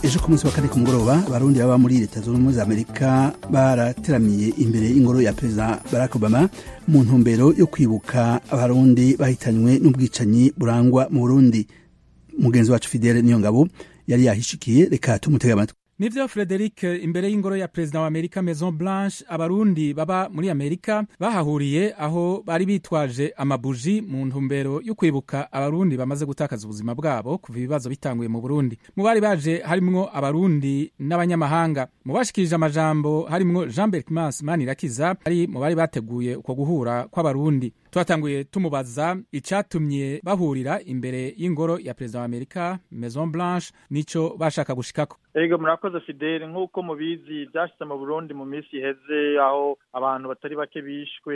ejo ku munsi wa kane ku mugoroba abarundi baba muri leta zunze ubumwe za amerika barateramiye imbere y'ingoro ya perezida barack obama mu ntumbero yo kwibuka abarundi bahitanywe n'ubwicanyi burangwa mu burundi mugenzi wacu fidele niyo ngabo yari yahishikiye reka tumutega amatwi nivyo frederic imbere y'ingoro ya perezida wa amerika maison blanche abarundi baba muri amerika bahahuriye aho bari bitwaje amabuji mu ntumbero yo kwibuka abarundi bamaze gutakaza ubuzima bwabo kuva ibibazo bitanguye mu burundi mu bari baje harimwo abarundi n'abanyamahanga mu bashikirije amajambo harimwo jean berkmans manirakiza ari mu bari bateguye uko guhura kw'abarundi twatanguye tumubaza icatumye bahurira imbere y'ingoro ya perezida wa amerika maison blanche nico bashaka gushikako ego murakoze fidele nk'uko mubizi byashyize mu burundi mu minsi iheze aho abantu batari bake bishwe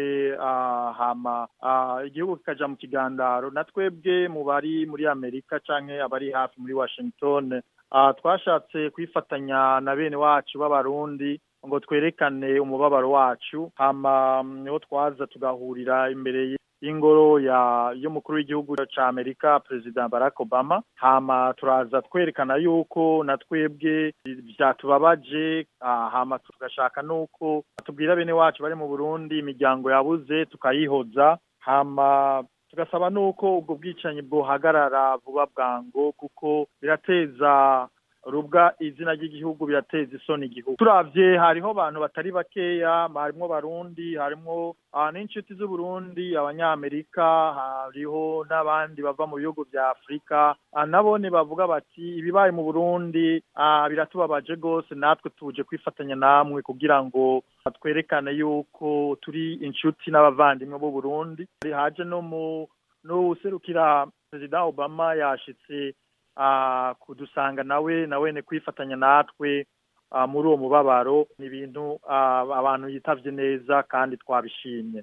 hama igihugu kikaja mu kigandaro na twebwe mu bari muri amerika canke abari hafi muri washington twashatse kwifatanya na bene wacu b'abarundi ngo twerekane umubabaro wacu hama niho twaza tugahurira imbere y'ingoro ya y'umukuru w'igihugu ca Amerika President Barack Obama hama turaza twerekana yuko na twebwe vyatubabaje hama tugashaka nuko tubwira bene wacu bari mu Burundi imiryango yabuze tukayihoza hama tugasaba nuko ubwo bwicanyi bwohagarara vuba bwango kuko birateza rubwa izina ry'igihugu birateza isoni igihugu turavye hariho abantu batari bakeya harimwo barundi harimwo n'inshuti z'uburundi abanyamerika hariho n'abandi bava mu bihugu vya afurika nabone bavuga bati ibibaye mu burundi biratubabaje rwose natwe tuje kwifatanya namwe kugira ngo twerekane yuko turi inshuti n'abavandimwe b'u burundi haje no mu n'uwuserukira perezida obama yashitse kudusanga nawe nawe ni kwifatanya natwe muri uwo mubabaro ni ibintu abantu yitavye neza kandi twabishimye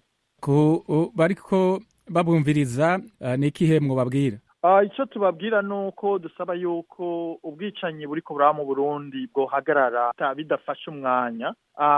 ku bariko babumviriza ni ikihe mwobabwira icyo tubabwira ni uko dusaba yuko ubwicanyi buriko buraba mu burundi bwohagarara bidafashe umwanya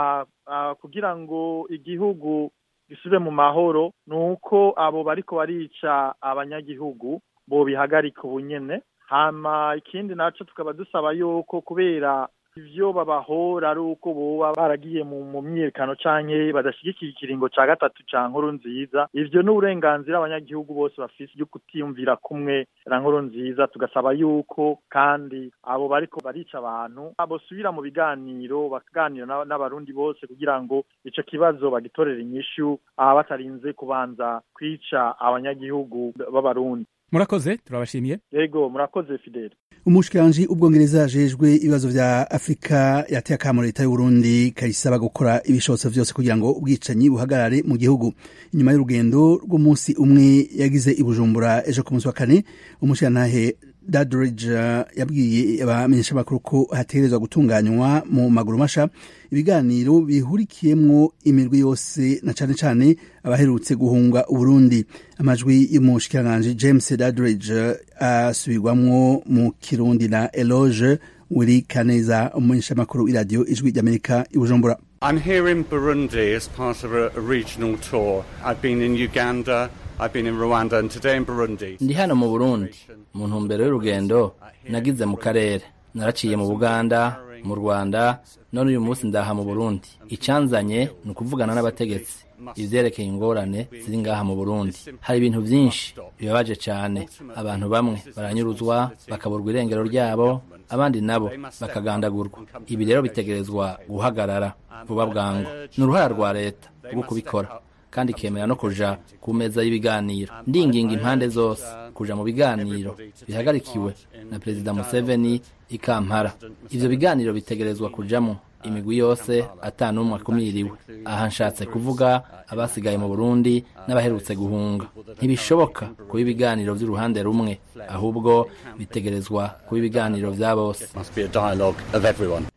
kugira ngo igihugu gisubire mu mahoro ni uko abo bariko barica abanyagihugu bobihagarika ubunyene hama ikindi naco tukaba dusaba yuko kubera ivyo babahora ari uko boba baragiye mu myiyerekano canke badashigikira ikiringo ca gatatu ca nkuru nziza ivyo ni uburenganzira abanyagihugu bose bafise yo kutiyumvira kumwe na nkuru nziza tugasaba yuko kandi abo bariko barica abantu bosubira mu biganiro bakaganira n'abarundi bose kugira ngo ico kibazo bagitorere inyishu batarinze kubanza kwica abanyagihugu b'abarundi murakoze turabashimiye yego murakoze fidele umushikiranji ubwongereza ajejwe ibibazo vya afurika yateye akamo leta y'uburundi kayisaba gukora ibishobotso vyose kugira ngo ubwicanyi buhagarare mu gihugu inyuma y'urugendo rw'umunsi umwe yagize i bujumbura ejo ku munsi wa kane umushikirantahe Dadridge yabwiye abamenyeshamakuru ko hategerezwa gutunganywa mu maguru masha ibiganiro bihurikiyemwo imirwi yose na cane cane abaherutse guhunga Uburundi amajwi y'umushikiranganji James Dadridge asubirwamwo mu Kirundi na Eloge Willy Kaneza umumenyeshamakuru w'iradiyo ijwi ry'Amerika i Bujumbura I'm here in Burundi as part of a, a regional tour. I've been in Uganda, I've been in Rwanda and today in Burundi. ndi hano mu burundi mu ntumbero y'urugendo nagize mu karere naraciye mu buganda mu rwanda none uyu munsi ndaha mu burundi icanzanye ni ukuvugana n'abategetsi ivyerekeye ingorane ziri ngaha mu burundi hari ibintu vyinshi bibabaje cane abantu bamwe baranyuruzwa bakaburwa irengero ryabo abandi nabo bakagandagurwa ibi rero bitegerezwa guhagarara vuba bwangu ni uruhara rwa leta rwo kubikora kandi ikemera no kuja ku meza y'ibiganiro ndinginga impande zose kuja mu biganiro bihagarikiwe na perezida museveni i kampala ivyo biganiro bitegerezwa kujamwo imigwi yose ata n'umwe akumiriwe aha nshatse kuvuga abasigaye mu burundi n'abaherutse guhunga ntibishoboka kuba ibiganiro vy'uruhande rumwe ahubwo bitegerezwa kuba ibiganiro vya bose Must be a dialogue of everyone.